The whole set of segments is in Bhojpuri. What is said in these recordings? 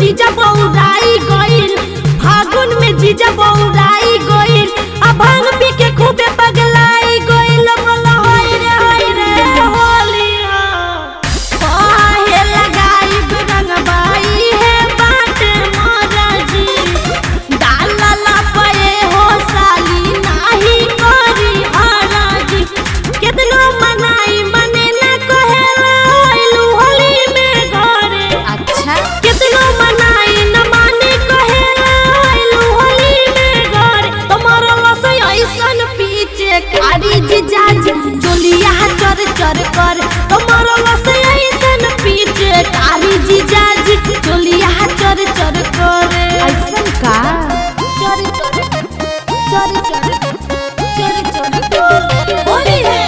जीजा बौराई गइल फागुन में जीजा बौराई गइल आ भांग पी के खूबे पगलाई गइल बोला होय रे होय रे होलिया काहे लगाई रंगबाई है बाट मोरा जी डालला पए हो साली नाही करी हराजी केतनो मनाई मने ना कहेला आइलू होली में घरे अच्छा केतनो मनाई न माने कहेला आइलू होली में घरे तुम्हारा लसै ऐसन पीछे कारी जिजाज चोलिया चर चर कर तुम्हारा लसै ऐसन पीछे कारी जिजाज चोलिया चर चर करे ऐसन का चोरी चोरी चोरी चोरी चोरी चोरी होली है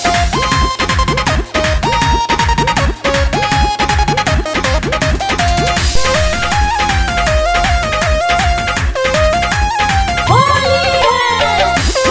होली है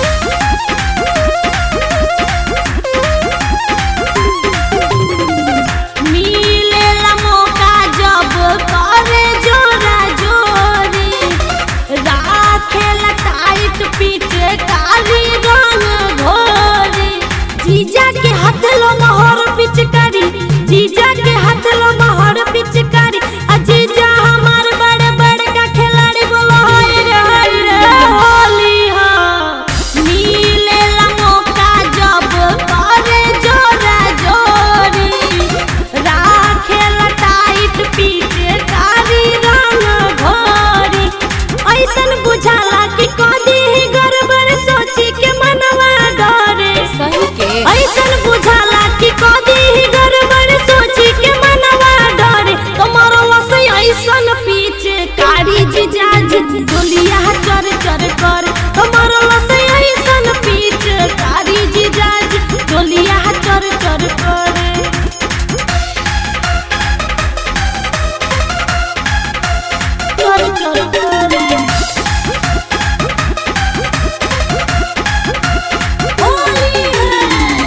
मिलेला मौका जब करे जोरा जोरी राखेला टाइट पीछे काली रंग घोरी जीजा के हाथ लो महर पिचकारी जीजा के हाथ लो महर पिचकारी आ जीजा हमार बड़े बड़े का खिलाड़ी बोलो हाय रे हाय रे होली हा मिलेला मौका जब करे जोरा जोरी राखेला टाइट पीछे कारी रंग घोरी ऐसन बुझाला कि कदी ही गड़बड़ सोची के मनवा डरे सही के ऐसन बुझाला कि कदी ही गड़बड़ सोची के मनवा डरे तुम्हारा लसै ऐसन पीछे कारी जिजाज डोलिया चर चर कर तुम्हारा लसै ऐसन पीछे कारी जिजाज डोलिया चर चर करे चर चर करे होली है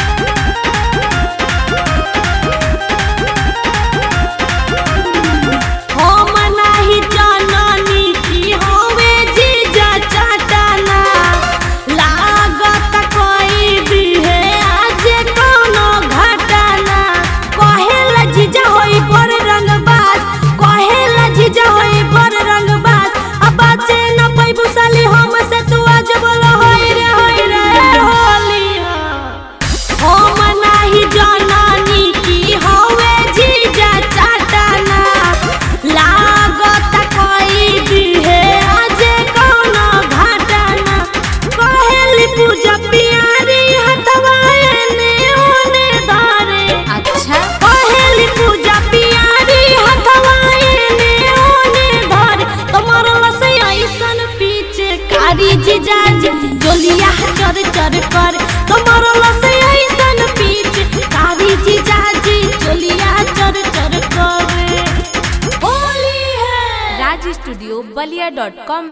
हम नाही जाननी की होवे जीजा चाटाना लागत कोई भी है आज कोनो घटाना कहेला जीजा होई बड़ रंगबाज कहेला जीजा होई बड़ रंगबाज अब बाचे न पैबू साली हम से तू आज बोलो होई रे होई रे होली हम नाही जाननी की होवे जीजा चाटाना लागत कोई भी है आज कोनो घटाना कहेली पूजा पियारी हथवा एने ओने धारे अच्छा कहेली पूजा पियारी हथवा एने ओने धारे तुम्हार लसै ऐसन पीछे कारी जिजाज जोलिया चर चर कर तुम्हार लसै ऐसन पीछे कारी जिजाज जोलिया चर चर करे होली है Raj studio Ballia dot com